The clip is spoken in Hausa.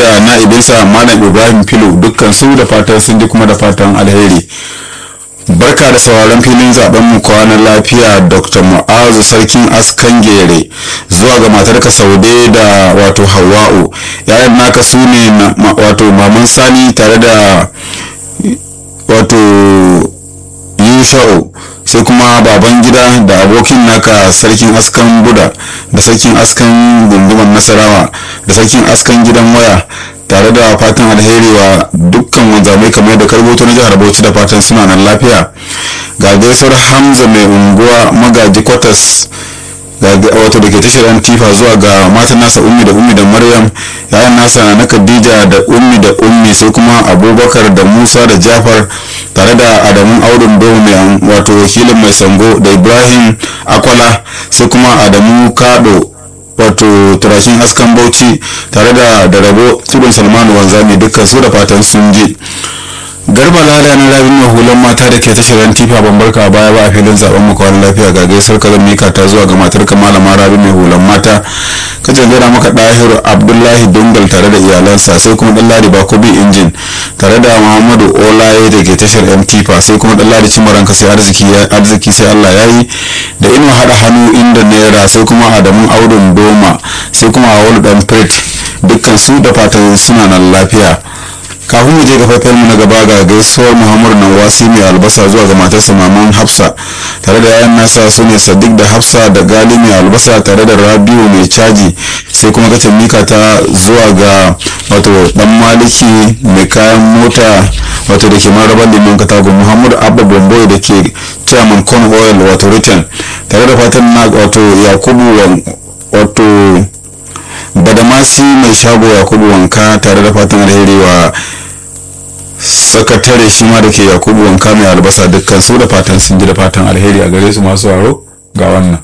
da na'ibinsa malam ibrahim filo dukkan su da fatan sun ji kuma da fatan alheri barka da sauraron filin zaben mu kwanan lafiya dr mu'azu sarkin askan gere zuwa ga matarka saude da wato hawa'u yayan naka su ne wato maman sani tare da wato yusha'u sai kuma baban gida da abokin naka sarkin askan buda da sarkin askan gundumar nasarawa da sarkin askan gidan waya tare da fatan alheri wa dukkan wanzamai kamar da karboto na jihar bauchi da fatan suna nan lafiya ga gaisuwar hamza mai unguwa magaji kwatas wato da ke tashar tifa zuwa ga matan nasa ummi da ummi da maryam yayan nasa na khadija da ummi da ummi sai kuma abubakar da musa da jafar tare da adamu audun dogo mai wato wakilin mai sango da ibrahim akwala sai kuma adamu kado wato turakin askan bauchi tare da da rabo tudun salmanu wanzami dukkan su da fatan sun je garba lada na rabin mai hulan mata da ke tashar tifa ban barka baya ba a filin zaben mu kawai lafiya ga gaisar ka zan mika ta zuwa ga matar ka malama rabin mai hulan mata ka jangara maka dahiru abdullahi dungal tare da iyalansa sai kuma dan ladi bakobi injin tare da muhammadu olaye da ke tashar yan tifa sai kuma dan ladi cimaran ka sai arziki arziki sai allah ya yi da ino hada hannu inda naira sai kuma adamun audun doma sai kuma awolu dan pret dukkan su da fatan suna nan lafiya kafin mu je ga faifan mu na gaba ga gaisuwar muhammadu nawasi mai albasa zuwa ga matarsa maman hafsa tare da yayan nasa su ne sadiq da hafsa da gali mai albasa tare da rabiu mai caji sai kuma gacin mika ta zuwa ga wato dan maliki mai kayan mota wato da ke marabar limon katago muhammadu abba bomboy da ke chairman con oil wato return tare da fatan na wato yakubu wato badamasi mai shago yakubu wanka tare da fatan alheri wa sakatare shi ma da ke yakubu wanka mai albasa dukkan su da fatan sun ji da fatan alheri a gare su masu waro ga wannan